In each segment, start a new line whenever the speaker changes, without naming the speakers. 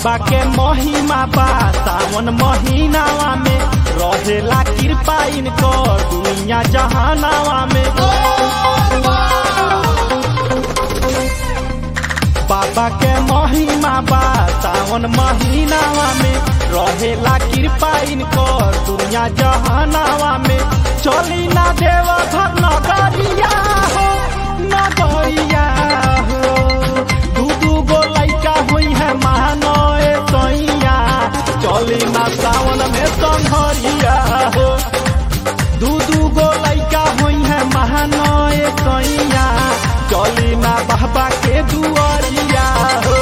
बाबा के महिमा बा सावन महीनावा में रहेला कृपा इनको दुनिया जहानावा में बाबा के महिमा बा सावन महीनावा में रहेला कृपा इनको दुनिया जहानावा में चली ना देव घर नगरिया हो नगरिया हो दू दू गो लैका हुई है महानए सैया चली ना सावन में संघरिया हो दू दू गो लैका हुई है महानए सैया चली ना बाबा के दुआरिया हो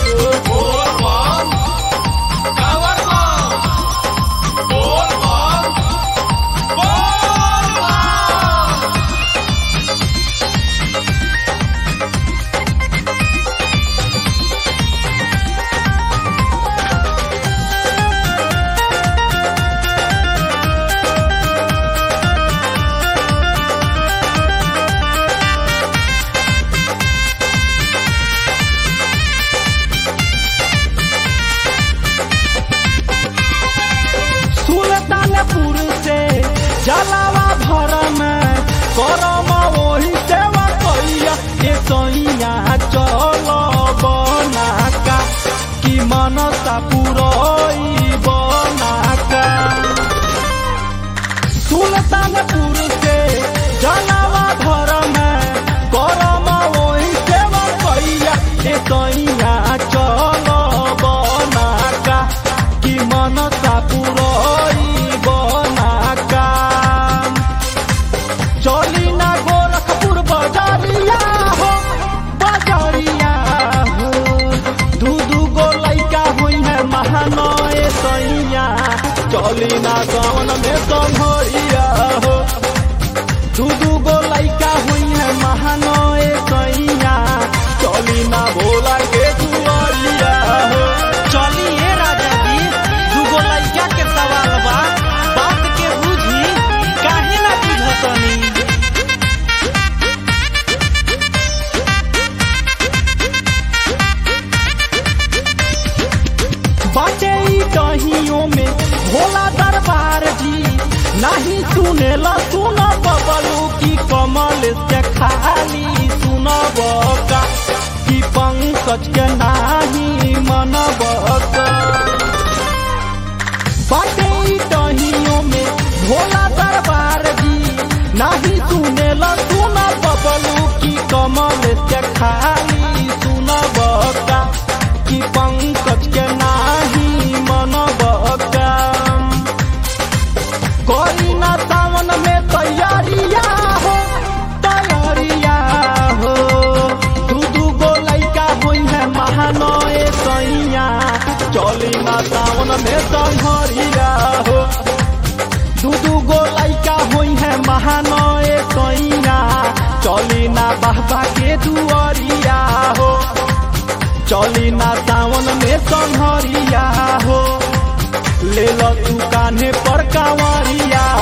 सुल्तानपुर से जलावा भर में करम ओही सेवा कैया के सैया चल बनाका कि मनसा पुरई बनाका सुल्तानपुर से जलावा भर में करम ओही सेवा कैया के सैया चल बनाका कि मनसा पुरई बनाका चली ना गोरखपुर बजारिया हो बजारिया हो दू दू गो लैका हुई है महानए सैया चली ना सावन में संभरिया हो दू दू गो लैका हुई है महानए सैया चली ना भोला के दुआरिया हो
चलिए राजा जी दूगो लइका के सवाल बा बात के बुझी काहे ना बुझतनी
बाटे ई कहियों में भोला दरबार जी नहीं सुनेला सुन बबलू की कमल से खाली सुन बका की पंकज के नाही मन बका बाटे ई कहियों में भोला दरबार जी नहीं सुनेला सुन बबलू की कमल से खाली सुन बका की पंकज के नाही मन बका कोई ना सावन में तैयारिया हो तैयारिया हो दू दू गो लैका हुई है महानए सैया चली ना सावन में संघरिया हो दू दू गो लैका हुई है महानए सैया चली ना बाबा के दुआरिया हो चली ना सावन में संघरिया हो ले लो तू कान्हे पर कांवरिया